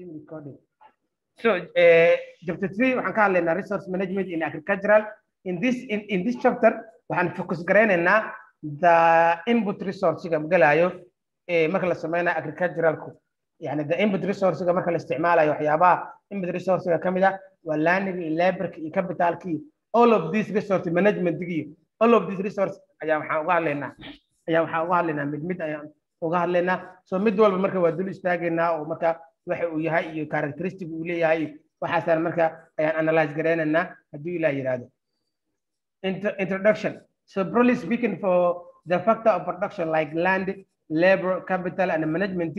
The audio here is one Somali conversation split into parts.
Team recording. So, uh, chapter three, waxaan ka hadlaynaa resource management in agricultural. In this, in, in this chapter, waxaan focus garaynaynaa the input resource-ga galayo eh, marka la sameynayo agriculturalku. Yani the input resource-ga marka la isticmaalayo waxyaabaha input resource-ga ka mid ah waa landing, laborka iyo capitalki. All of these resource management-gi, all of these resource ayaa waxaan uga hadlaynaa. Ayaa waxaan uga hadlaynaa mid mid ayaan uga hadlaynaa. So mid walba marka waa dul istaagaynaa oo marka waxa uu yahay iyo characteristic uu leeyahay waxaasaan marka ayaan analyze garaynaynaa hadduu ilaa yidhaahdo Intro- introduction so broadly speaking for the factor of production like land labor capital and management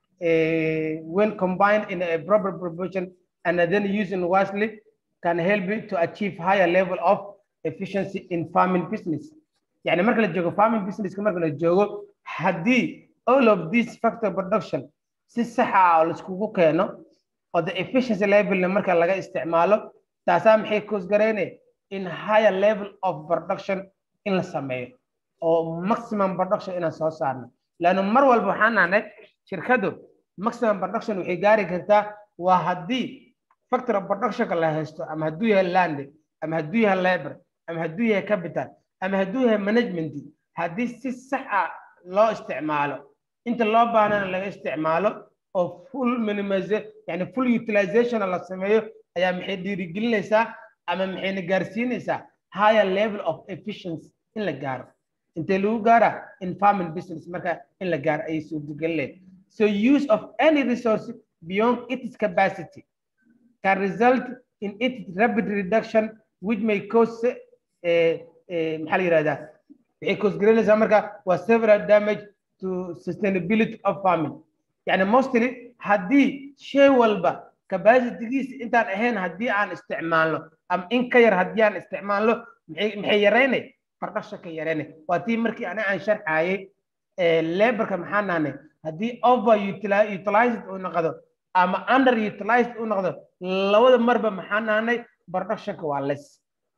uh, when combined in a proper proportion and then used wisely can help you to achieve higher level of efficiency in farming business يعني marka la joogo farming business marka la joogo haddii all of these factor production si sax ah oo laiskugu keeno oo the efficiency levelna marka laga isticmaalo taasaa maxay koosgarayne in higher level of production in la sameeyo oo maximum production inaan soo saarno laanna mar walba waxaan nahnay shirkadu maximum production waxay gaari kartaa waa haddii factor of productionka la haysto ama hadduu yahay land ama hadduu yahay labor ama hadduu yahay capital ama hadduu yahay management haddii si sax ah loo isticmaalo inta loo baahnana laga isticmaalo oo full minimize yani full utilization la sameeyo ayaa maxay dhiirigelinaysaa ama maxayna gaarsiinaysaa higher level of efficiency in la gaaro intee lagu gaara in farming business marka in la gaaro ayay suurtagelinaysa so use of any resource beyond its capacity can result in its rapid reduction which may cause uh, uh, maxaa la yidhahdaa waxay koosgarinaysaa marka waa several damage to sustainability of farming يعني mostly haddii shay walba capacitygiisa intaan ahayn haddii aan isticmaalno ama in ka yar haddii aan isticmaalno maxay maxay yaraynay production ka yaraynay waa tii markii ani aan sharxayay laborka maxaa nahnay haddii over utilized uu noqdo ama under utilized uu noqdo labada marba maxaa nahnay productionka waa less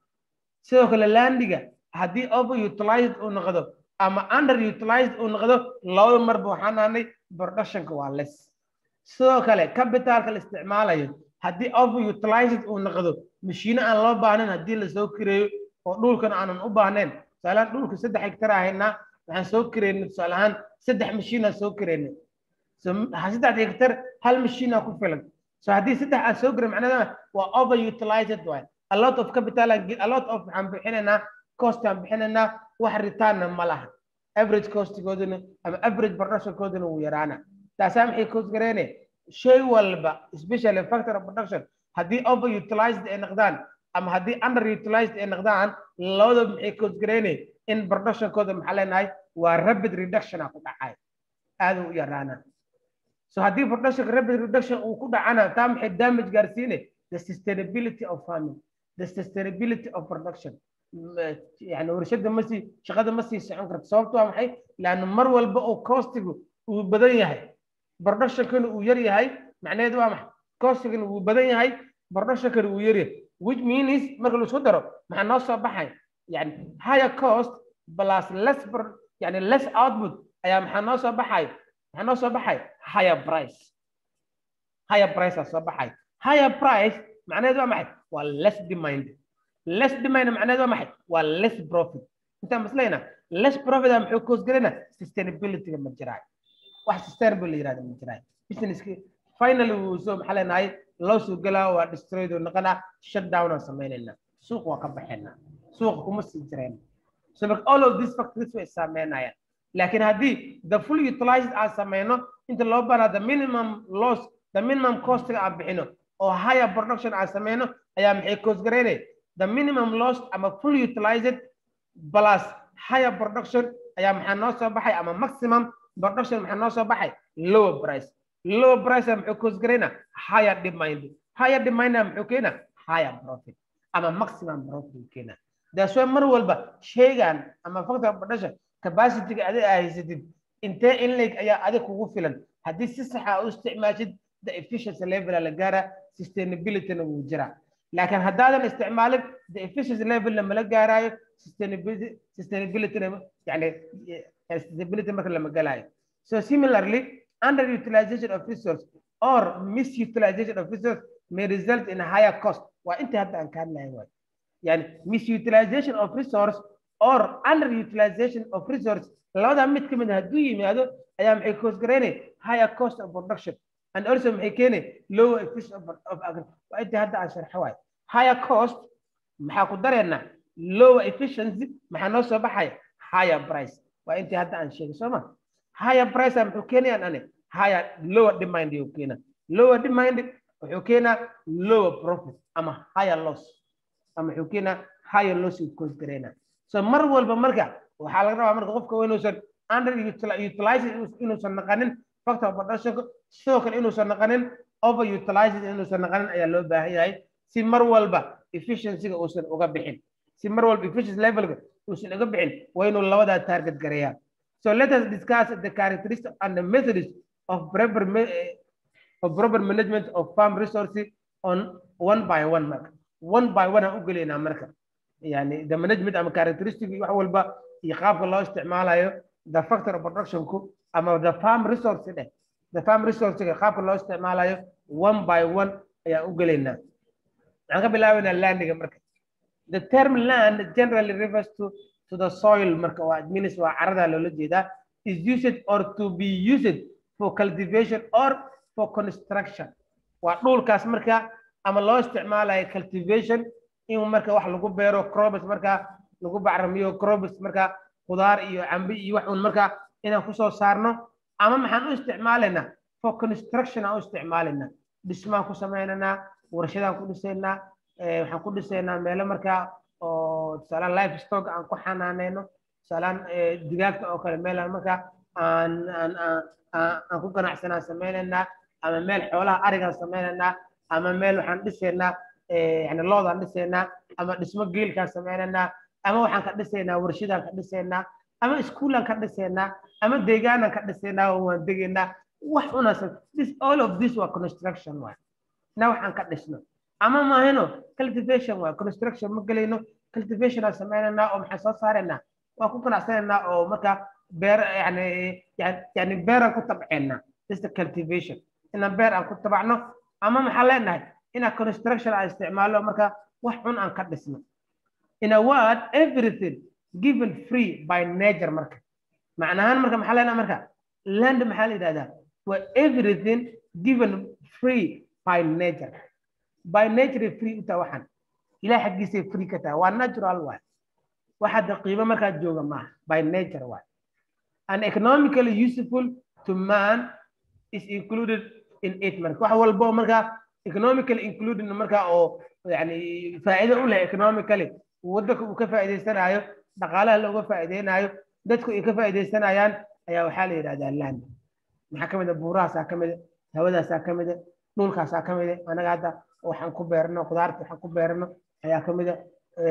sidoo kale landiga haddii over utilized uu noqdo ama under utilized uu noqdo labada marba waxaa nahnay productionka waa less sidoo kale capitalka la isticmaalayo haddii over utilized uu noqdo mashiino aan loo baahnayn haddii lasoo kireeyo oo dhulkan aanan u baahnayn tusaalahaan dhulka saddex hektar ahaynaa waxaan soo kireynay tusaale ahaan saddex mashiinaan soo kireynay so saddex hektar hal mashiinaa ku filan so haddii saddex aan soo kiray macnaheeda waa over utilized waay a lot of capital a lot of waxaan bixinaynaa cost aan bixinaynaa wax ritaanna ma laha average costigooduna ama average productionkooduna wuu yaraana taasaa maxay koosgareene shay walba especially factor of production haddii over utilized ay noqdaan ama haddii under utilized ay noqdaan labadaba maxay koosgareene in productionkooda maxaa leenahay waa rapid reduction a ku dhacay aad u yaraana so haddii productionka rapid reduction uu ku dhacana taa maxay damage gaarsiine the sustainability of farming the sustainability of production يعني warshada ma sii shaqada ma sii socon karto sababtu waa maxay laanna mar walba oo costigu uu badan yahay productionkana uu yar yahay macnaheedu waa maxay costigana uu badan yahay productionkana uu yar yahay which means marka laisku daro maxaa noo soo baxay yani higher cost plus less yani less output ayaa maxaa noo soo baxay maxaa noo soo baxay higher price higher price aa soo baxay higher price macnaheedu waa maxay waa less demand less demand macnaheedu waa maxay waa less profit intaan maslayna less profit aa muxuu koosgarayna sustainability-ga ma jiraayo wax sustainable la yirahdo ma jiraayo businesski finally wuu soo maxaa leenahay loo soo gelaa waa destroyed oo noqonaa shut down aan samaynayna suuq waa ka baxayna suuqa kuma sii jirayna so marka all of these factors way saameynayaan laakiin haddii the full utilized aan sameyno inta loo banaa the minimum loss the minimum costiga aan bixino oo higher production aan sameyno ayaa maxay koosgaraynaya the minimum loss ama full utilized plus higher production ayaa maxaa noo soo baxay ama maximum production maxaa noo soo baxay lower price lower price muxuu koosgarayna higher demand higher demand muxuu keena higher profit ama maximum profit keena that's why mar walba shaygan ama factor production capacity-ga adiga aa haysatid intee in leeg ayaa adig kugu filan haddii si saxa u isticmaashid the efficiency level la gaara sustainability-na wuu jiraa laakiin haddaadan isticmaalin the efficiency level mala gaaraayo sustainability sustainability yani sustainability marka lama galaayo so similarly underutilization of resource or misutilization of resource may result in a higher cost waa intii hadda aan ka hadlahay waay yani misutilization of resource or underutilization of resource labadaa mid ka mid a hadduu yimaado ayaa maxay koosgaraynay higher cost of production and also maxay keenay lower efficiency of, of agri waa intii hadda aan sharxo waay higher cost maxaa ku dareennaa lower efficiency maxaa noo soo baxaya higher price waa intii hadda aan sheegay soo ma higher price muxuu keenayaan ani higher lower demand yuu keenaa lower demand wuxuu keenaa lower profit ama higher loss ama wuxuu keenaa higher loss uu cause gareynaa so mar walba marka waxaa laga rabaa marka qofka inuusan under utilizing inuusan naqanin factor of production sidoo kale inuusan naqanin over utilizing inuusan naqanin ayaa loo baahan yahay si mar walba efficiencyga uusan uga bixin si mar walba efficiency levelka uusan uga bixin waa inuu labadaa target gareeyaa so let us discuss the characteristics and the methods of proper of proper management of farm resources on one by one marka one by one aan u gelaynaa marka yani the management ama characteristic wax walba iyo qaabka loo isticmaalayo the factor of productionku ama the farm resource dheh the farm resourcega qaabka loo isticmaalayo one by one ayaan u gelaynaa waxaan ka bilaabaynaa landiga marka the term land generally refers to to the soil marka waa means waa carada loola jeedaa is used or to be used for cultivation or for construction waa dhulkaas marka ama loo isticmaalayo cultivation in marka wax lagu beero crobs marka lagu bacrimiyo crobs marka khudaar iyo cambi iyo wax un marka inaan kusoo saarno ama maxaan u isticmaalaynaa for construction aan u isticmaalaynaa dhismaan ku sameynaynaa warshadaan ku dhisaynaa waxaan ku dhisaynaa meelo markaa oo tusaalaan life stock aan ku xanaaneyno tusaalaan digaagta oo kale meelaan markaa aan aan aan ku ganacsanaan sameynaynaa ama meel xoolaha arigaan sameynaynaa ama meel waxaan dhisaynaa yani loodaan dhisaynaa ama dhismo geelkaan sameynaynaa ama waxaan ka dhisaynaa warshadaan ka dhisaynaa ama iskuulaan ka dhisaynaa ama deegaanaan ka dhisaynaa oo waan degaynaa wax unasan this all of this waa construction waay na waxaan ka dhisno ama maahino cultivation waay construction ma gelayno cultivation aan sameynaynaa oo maxaan soo saaraynaa waan ku ganacsanaynaa oo markaa beer yani yani beeraan ku tabceynaa this the cultivation inaan beer aan ku tabacno ama maxaan leenahay inaan construction aan isticmaalo marka wax cun aan ka dhisno in a word everything given free by nature marka macnahaan marka maxaa leenahay marka land maxaa la yidhahdaa waa everything given free by nature by nature free u taha waxaan ilaah xaggiisay free ka tahay waa natural waay waxaad qiimo markaa jooga maaha by nature waay and economically useful to man is included in it marka wax walbo markaa economically included markaa oo yani faa'iido u leh economically waddanka uu ka faa'iidaysanayo dhaqaalaha looga faa'iideynayo dadku ay ka faa'iidaysanayaan ayaa waxaa la yidhahdaa land maxaa ka mid a buurahaasaa ka mid a hawadaasaa ka mid a dhulkaasaa ka mid a anaga hadda waxaan ku beerno khudaarta waxaan ku beerno ayaa ka mid a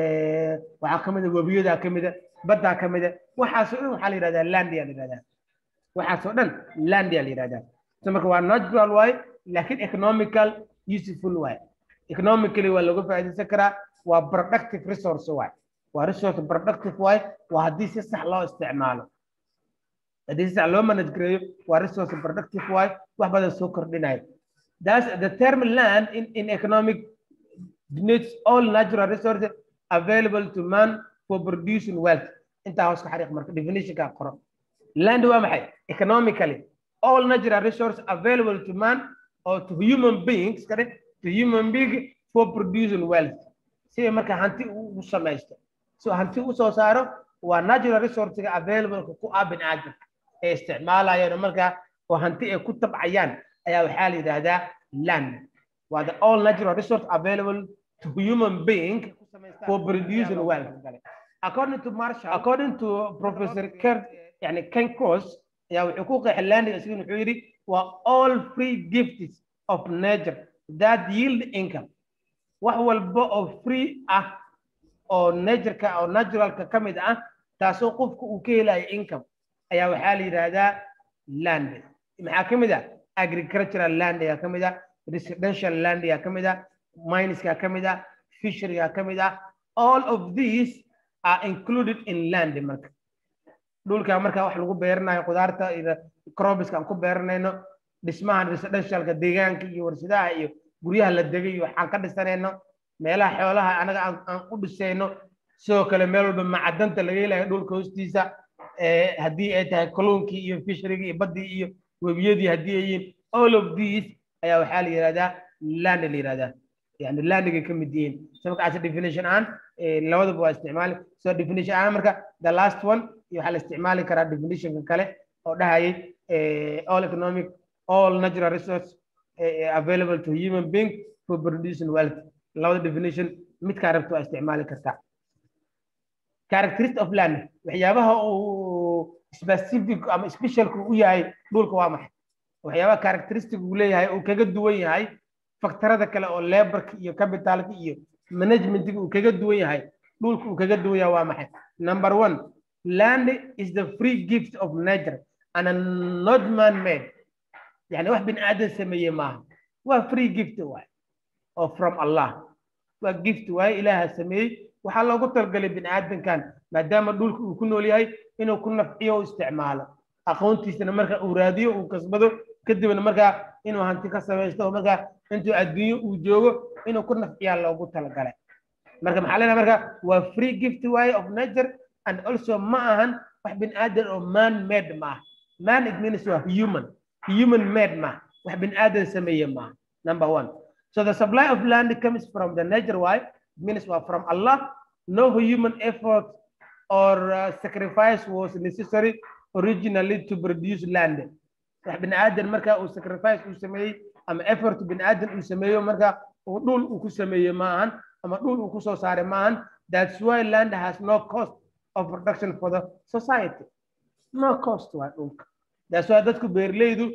waxaa ka mid a webiyadaa ka mid a baddaa ka mid a waxaasoo dhan waxaa la yidhahdaa landia la yidhahdaa waxaasoo dhan landia la yidhahdaa so marka waa natural waaye laakiin economical useful waaye economically waa looga faa'iidaysan karaa waa productive resource waaye waa resource productive waaye waa haddii si sax loo isticmaalo haddii si sax loo manage gareeyo waa resource productive waaye wax badan soo kordhinayo that's the term land in, in economic denotes all natural resources available to man for producing wealth intaa hoos ka xariiq marka definitionka qoro land waa maxay economically all natural resources available to man or to human beings kale to human being for producing wealth si marka hanti u samaysto so hanti u soo saaro waa natural resourcega available ku ah bini'aadamka ee isticmaalayaan markaa oo hanti ay ku tabcayaan ayaa waxaa la yidhaahdaa land waa the all natural resource available to human being for producing wealth according to Marshall according to Professor Kurt yani Ken Cross ayaa wuxuu ku qeexay landiga isagu wuxuu yidhi waa all free gifts of nature that yield income wax walba oo free ah oo natureka oo naturalka ka mid ah taasoo qofka uu ka helayo income ayaa waxaa la yidhaahdaa land maxaa ka mid ah agricultural land ayaa ka mid ah residential land ayaa ka mid ah mineska ka mid ah fisheryga ka mid ah all of these are included in land marka dhulka marka wax lagu beeranayo khudaarta iyo crobiska aan ku beeranayno dhismaha residentialka deegaanka iyo warshadaha iyo guryaha la degay iyo waxaan ka dhisanayno meelaha xoolaha anaga aan u dhisayno sidoo kale meel walba macadanta laga helayo dhulka hoostiisa haddii ay tahay kalluunkii iyo fishrigi iyo baddii iyo webiyadii haddii ay yihiin all of these ayaa waxaa la yihahdaa land la yihahdaa yani landigay ka mid yihiin so marka as definition aan labadaba waa isticmaali so definition aan marka the last one iyo waxaa la isticmaali karaa definitionka kale oo dhahayay all economic all natural resource available to human being for producing wealth labada definition midkaa rabta waa isticmaali kartaa characteristic of land waxyaabaha uu specific ama specialku u yahay dhulka waa maxay waxyaabaha characteristic uu leeyahay uu kaga duwan yahay faktarada kale oo laborka iyo capitalka iyo managementiga uu kaga duwan yahay dhulka uu kaga duwan yahay waa maxay number one land is the free gift of nature and not man made yani wax bin aadan sameeye maaha waa free gift waay oo from allah waa gift waaye ilaaha sameeyey waxaa loogu talgalay bini aadankan maadaama dhulka uu ku nool yahay inuu ku nafciyo u isticmaalo aqoontiisana marka uu raadiyo uu kasbado kadibna markaa inuu hanti ka samaysto markaa intuu adduunyo uu joogo inuu ku nafciyaa loogu talagalay marka maxaa leenahay marka waa free gift waaye of nature and also ma ahan wax bini aadan oo man made maaha man it means waa human human made maaha wax bini aadan sameeye maaha number one so the supply of land comes from the nature why means well, from Allah, no human effort or uh, sacrifice was necessary originally to produce land. bin aadan marka uu sacrifice uu sameeyey ama effort bin aadan uu sameeyo marka uu dhul uu ku sameeyey maahan ama dhul uu ku soo saaray maahan that's why land has no cost of production for the society no cost waa dhulka that's why dadku beerleydu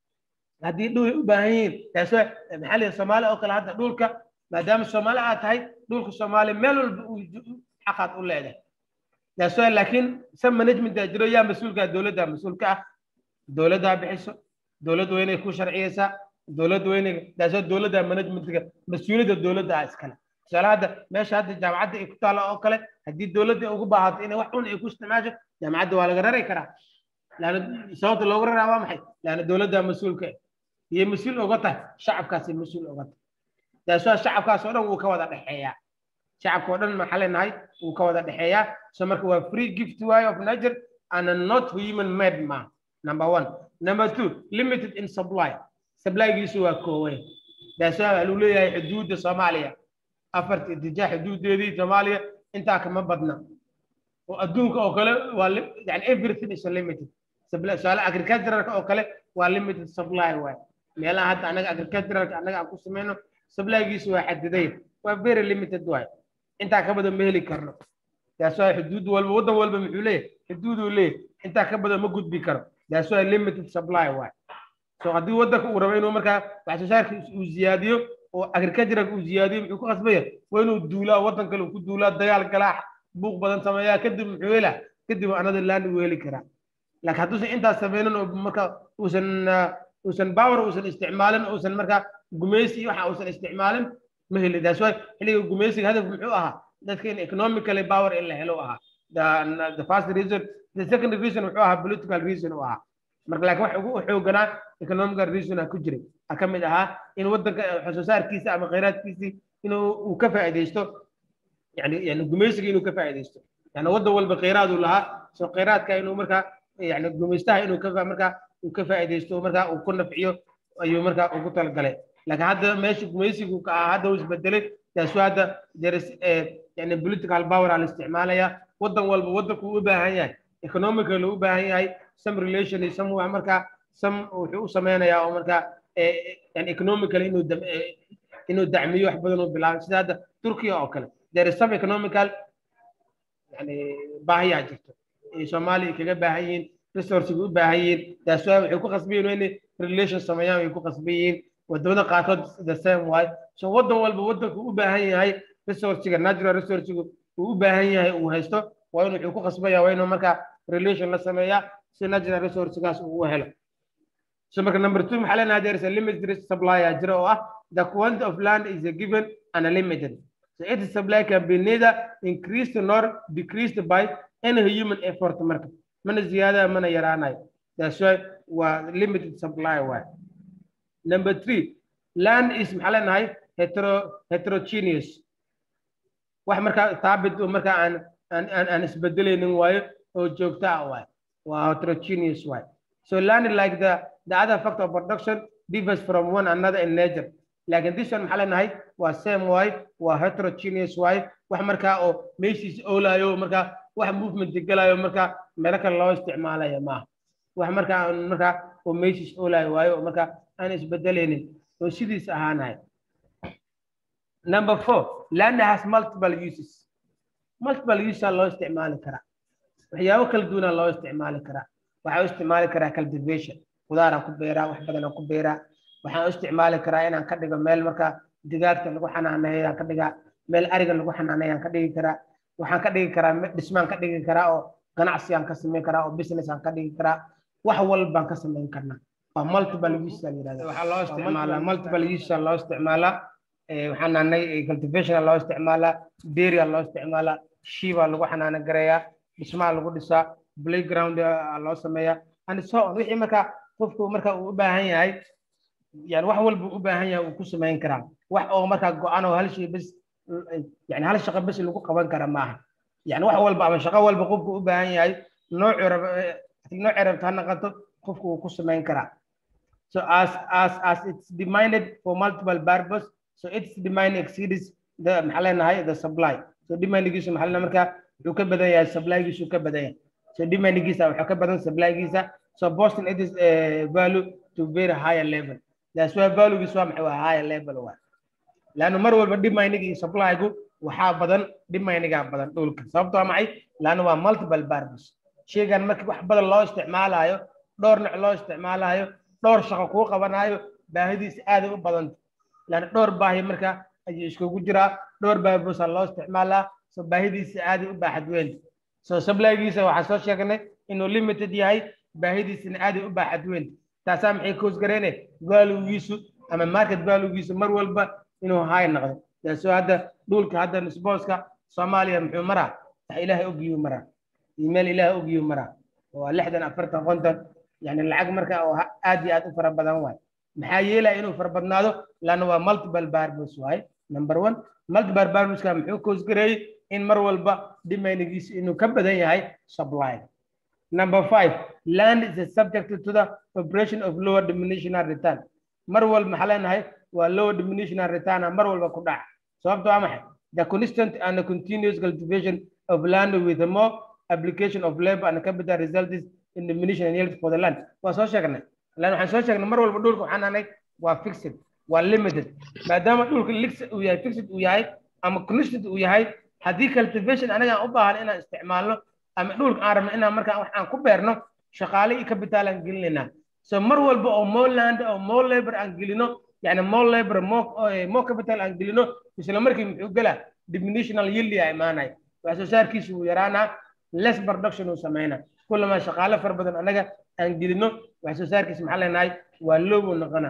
haddii dhul u baahan yihiin that's why maxaa lihi soomaali oo kale hadda dhulka maadaama soomaali aad tahay dhulka soomaali meel walba uu xaqaad u leedahay that's why laakiin san management aa jiro yaa mas-uulka dowladda mas-uulka ah dowladdaa bixiso dowladda waa inay ku sharciyeysaa dowladda waa inay that's why dowladda managementga mas-uuliyadda dowladda ah iskale tusaale hadda meesha hadda jaamacadda ay ku taalo oo kale haddii dowladda ugu baahato inay wax un ay ku isticmaasho jaamacadda waa laga rari karaa laana sababta loogu raraa waa maxay laana dowladda mas-uulka iyo mas-uul oga tahay shacabkaasi mas-uul oga tahay taasoo shacabkaas oo dhan wuu ka wada dhexeeyaa shacabka oo dhan maxaa leenahay wuu ka wada dhexeeyaa so marka waa free gift way of nature and not human made ma number one number two limited in supply supplygiisu waa kooway taasoo waxaa lagu leeyahay xuduudda soomaaliya afarta itijaa xuduudeedii soomaaliya intaa kama badna oo adduunka oo kale waa yani everything is limited suaale agriculturalka oo kale waa limited supply waay meelaha hadda anaga agriculturalka anaga aan ku sameyno supplygiisu waa xadiday waa very limited waay intaa ka badan ma heli karno taas waa xuduud walba waddan walba muxuu leeyahay xuduuduu leeyahay intaa ka badan ma gudbi karo taas waa limited supply waay so haddii waddanka uu rabo inuu markaa wax soo saarka uu ziyaadiyo oo agriculturalka uu ziyaadiyo muxuu ku qasbaya waa inuu duulaa waddan kale uu ku duulaa dagaal galaa buuq badan sameeyaa kadib muxuu helaa kadib another land uu heli karaa laakiin hadduusan intaas sameynin oo marka uusan uusan power uusan isticmaalin uusan markaa gumeysi iyo waxa uusan isticmaalin ma heli that's why xilliga gumeysiga hadaf muxuu ahaa dadka in economically power in la helo ahaa the, the first reason the second reason wuxuu ahaa political reason u ahaa marka laakiin wax ugu xooganaa economical reason a ku jiray a ka mid ahaa in waddanka wax soo saarkiisa ama khayraadkiisii inuu uu ka faa'iidaysto yani yani gumeysiga inuu ka faa'iidaysto yani waddan walba khayraad uu lahaa soo khayraadka inuu markaa yani gumeystaha inuu ka markaa uu ka faa'iidaysto markaa uu ku nafciyo ayuu markaa ugu talagalay laakiin hadda meesha gumeysigu ka ah hadda uu isbedelay taasoo hadda deris yani political power aa la isticmaalaya waddan walba waddanku u baahan yahay economically u baahan yahay some relation iyo some wax markaa some wuxuu u sameynayaa oo markaa yani economically inuu inuu dacmiyo wax badan uu bilaabo sida hadda turkiya oo kale there is some economical yani baahiyaa jirto soomaaliya kaga baahan yihiin resourcega u baahan yihiin taasoo waxay ku qasban yihiin inay relation sameeyaan way ku qasban yihiin wadamada qaarkood the same way so waddan walba waddanku u baahan yahay resourcega natural resourcega uu u baahan yahay uu haysto waa in wuxuu ku qasbaya waa inuu markaa relation la sameeyaa si natural resourcegaas uu u helo so marka number two maxaa leenahay there is a limited supply aa jira oo ah the quantity of land is a given and a limited so its supply can be neither increased nor decreased by any human effort marka mana ziyaadaya mana yaraanayo that's why waa limited supply waay number three land is maxaa leenahay hetero heterogeneous wax markaa thaabit oo markaa aan aan aan aan isbedelaynin waayo oo joogta ah waayo waa heterogeneous waayo so land like the the other factor of production differs from one another in nature laakiin this one maxaa leenahay waa same waayo waa heterogeneous waayo wax markaa oo meeshiis oolayo markaa wax movement gelayo markaa meelo kale loo isticmaalayo maaha wax markaa markaa oo meeshiis oolayo waayo oo markaa aan isbedelaynin oo sidiis ahaanahay number four land has multiple uses multiple uses loo isticmaali karaa waxyaabo kala duwana loo isticmaali karaa waxaa u isticmaali karaa cultivation qudaaraan ku beeraa wax badanaan ku beeraa waxaan u isticmaali karaa inaan ka dhigo meel markaa digaagta lagu xanaaneeyo aan ka dhigaa meel ariga lagu xanaaneeyo aan ka dhigi karaa waxaan ka dhigi karaa dhismaan ka dhigi karaa oo ganacsi aan ka samayn karaa oo business aan ka dhigi karaa wax walbaan ka samayn karnaa waa multiple use la yidhahda waxaa loo isticmaalaa multiple use loo isticmaalaa waxaan nahnay cultivation loo isticmaalaa dairy loo isticmaalaa shiiba lagu xanaano gareeyaa dhismaha lagu dhisaa playground loo sameeyaa and so on wixii markaa qofku marka uu u baahan yahay yani wax walba u baahan yahay uu ku samayn karaa wax oo markaa go-an oo hal shay bes yani hal shaqo bes lagu qaban kara maaha yani wax walba ama shaqo walba qofku u baahan yahay noocu rab nooci rabta ha noqoto qofku uu ku samayn karaa so as as as it's demanded for multiple purpose so its demand exceeds the maxaa leenahay the supply so demandigiisu maxaa leenahay markaa wuxuu ka badan yahay supplygiisu ka badan yahay so demandigiisa wuxuu ka badan supplygiisa so boston it is uh, value to very higher level that's why valuegiisu waa maxay waa higher level waa laanna mar walba demandiga iyo supplygu waxaa badan demandigaa badan dhulka sababto waa maxay laanna waa multiple purpose shaygan markii wax badan loo isticmaalayo dhowr nooc loo isticmaalayo dhowr shaqo kuu qabanayo baahidiisa aaday u badanta laanna dhowr baahi marka ayuu iskugu jiraa dhowr baahi buusaa loo isticmaalaa so baahidiisa aaday u baaxad weyn so supplygiisa waxaan soo sheegnay inuu limited yahay baahidiisana aaday u baaxad weyn taasaa maxay koosgareyne valuegiisu ama market valuegiisu mar walba inuu high noqdo taasoo hadda dhulka hadda nisbooska soomaaliya muxuu maraa wax ilaahay ogiyuu maraa iyo meel ilaahay ogiyuu maraa waa lixdan afartan konton yani lacag marka oo aad iyo aad u fara badan waay maxaa yeelaya inuu fara badnaado laana waa multiple barbus waay number one multiple barbuska muxuu koosgareeyey in mar walba demanigiisu inuu ka badan yahay supply number five land is a subject to the operation of lower diminutional return mar walba maxaa leenahay waa lower diminutional return mar walba ku dhaca sababta waa maxay the constant and the continuous cultivation of land with a more application of labor and capital results in diminution and yield for the land waa soo sheegnay lan waxaan soo sheegnay mar walba dhulka waxaan nahnay waa fixed waa limited maadaama dhulka lix uu yahay fixed uu yahay ama constant uu yahay haddii cultivation anaga aan u baahan inaan isticmaalno ama dhulka aan rabno inaan markaa wax aan ku beerno shaqaale iyo capital aan gelinaynaa so mar walba oo more land oo more labor aan gelino yani more labor more more capital aan gelino isla markii muxuu gelaa diminutional yield yaa imaanaya wax soo saarkiisu wuu yaraanaa less production uu sameynaa kullama shaqaale fara badan anaga aan gelino wax soo saarkiisa maxaa leenahay waa low uu noqonaa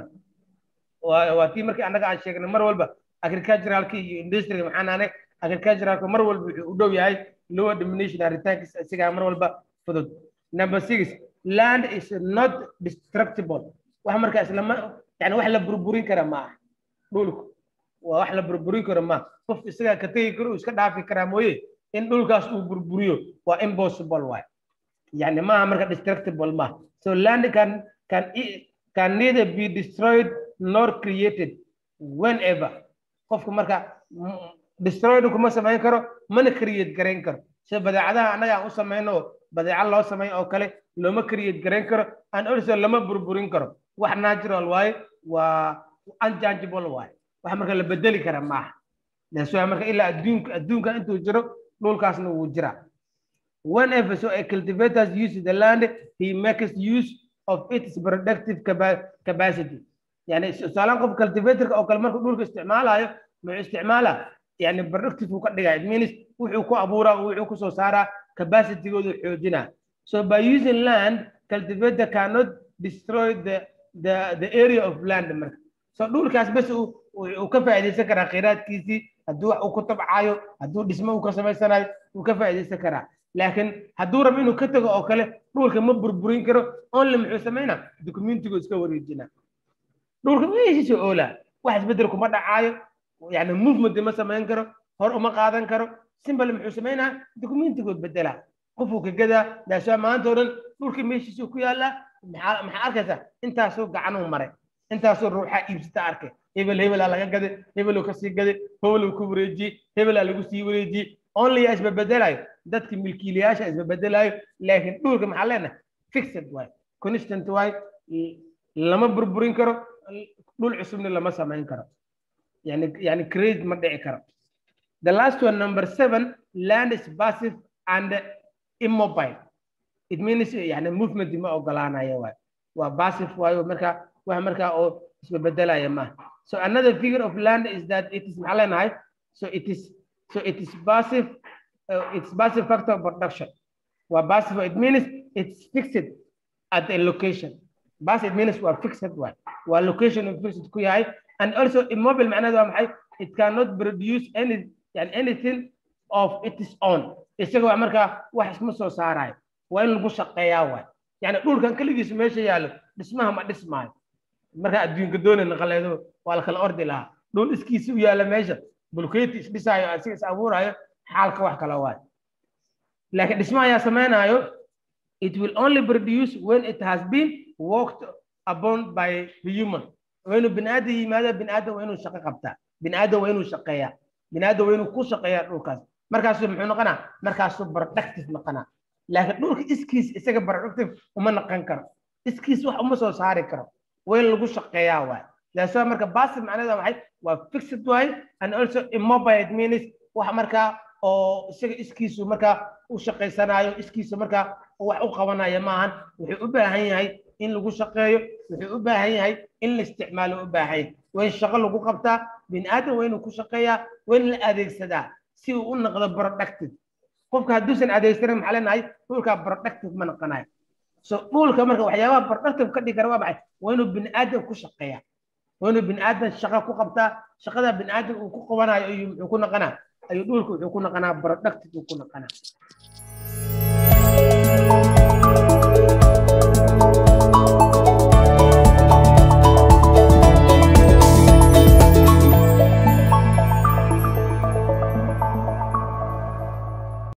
waa tii markii annaga aan sheegnay mar walba agriculturalki iyo industryga maxaan nahnay agriculturalka mar walba wuxuu u dhow yahay lower diminution ritaankiisa isagaa mar walba fudud number six land is not destructible wax markaa islama yani wax la burburin kara ma aha dhulku waa wax la burburin karo ma qof isagaa ka tegi karo uu iska dhaafi karaa mooye in dhulkaas uu burburiyo waa impossible waay yani maaha marka destructible ma so land can can can neither be destroyed nor created whenever qofku marka destroyed kuma samayn karo mana create garayn karo sida badeecadaha annaga aan u samayno oo badeeco loo sameyn oo kale looma create garayn karo and also lama burburin karo wax natural waaye waa unchangeable waaye wax marka la bedeli kara maaha that's why marka ilaa adduunka adduunka intuu jiro dhulkaasna wuu jiraa whenever so a cultivators use the land he makes use of its productive capacity yani tusaalaan qof cultivatorka oo kale markuu dhulka isticmaalayo muxuu isticmaalaa yani productive uu ka dhigaa it means wuxuu ku abuuraa wuxuu kusoo saaraa capacitygoodu xoojinaa so by using land cultivator cannot destroy the the the area of land marka so dhulkaas bes uu ka faa'iidaysan karaa kheyraadkiisii hadduu wax uu ku tabcayo hadduu dhismo uu ka samaysanayo uu ka faa'iidaysan karaa laakiin hadduu rabo inuu ka tago oo kale dhulka ma burburin karo only muxuu samaynaa documentigu iska wareejinaa dhulka meeshiisa oolaa wax isbedel kuma dhacaayo yani movement ma samayn karo hor uma qaadan karo simbal muxuu samaynaa dokumentigood bedelaa qofuu ka gadaa daashaa maanta oo dhan dhulka meeshiisuu ku yaallaa maxaa maxaa arkaysaa intaasoo gacanuu maray intaasoo ruuxaa iibsata arkay hebel hebelaa laga gaday hebeluu kasii gaday hebeluu ku wareejiyey hebelaa lagu sii wareejiyey only yaa isbabedelayo dadka milkiilayaasha isbabedelayo laakiin dhulka maxaa leenahay fixed waay constant waay lama burburin karo dhul cusubna lama samayn karo yani yani create ma dhici karo the last one number seven land is passive and immobile it means yani movement ma ogolaanayo waay waa passive waayo marka wax markaa oo isbebedelaya maaha so another figure of land is that it is maxaa leenahay so it is so it is passive uh, it's passive factor of production waa passive it means it's fixed at a location passive means waa fixed waay waa location of fixed ku yahay and also immobile macnaheedu waa maxay it cannot produce any yani anything of its own isaga waa markaa wax isma soo saarayo waa in lagu shaqeeyaa waay yani dhulkan keligiisu meesha yaallo dhismaha ma dhismaayo markaa adduunka doonay naqaleedo waa la kala ordi lahaa dhul iskiisa u yaalla meesha bulkeeti isdhisaayo asiga is abuuraayo xaalka wax kala waay laakiin dhisma ayaa samaynayo it will only produce when it has been worked upon by the human waa inuu bini aadam yimaada bini aadam waa inuu shaqo qabtaa bini aadam waa inuu shaqeeyaa bini aadam waa inuu ku shaqeeyaa dhulkaas markaasuu muxuu noqonaa markaasuu productive noqonaa laakiin dhulka iskiis isaga productive uma noqon karo iskiis wax uma soo saari karo waa in lagu shaqeeyaa waay daasoo marka passive macnaheeda maxay waa fixed waay and also immobile it means wax markaa oo isaga iskiisu markaa u shaqaysanayo iskiisu markaa wax u qabanayo maahan wuxuu u baahan yahay in lagu shaqeeyo wuxuu u baahan yahay in la isticmaalo u baahan yahay waa in shaqo lagu qabtaa bini aadam waa inuu ku shaqeeyaa waa in la adeegsadaa si uu u noqdo productive qofka hadduusan adeegsanin maxaa leenahay dhulkaa productive ma noqonayo so dhulka marka waxyaabaha productive ka dhigi kara waa maxay waa inuu bini aadam ku shaqeeyaa waa inuu bini aadam shaqo ku qabtaa shaqada bini aadam uu ku qabanayo ayuu muxuu ku noqonaa ayuu dhulka wuxuu ku noqonaa productive uu ku noqonaa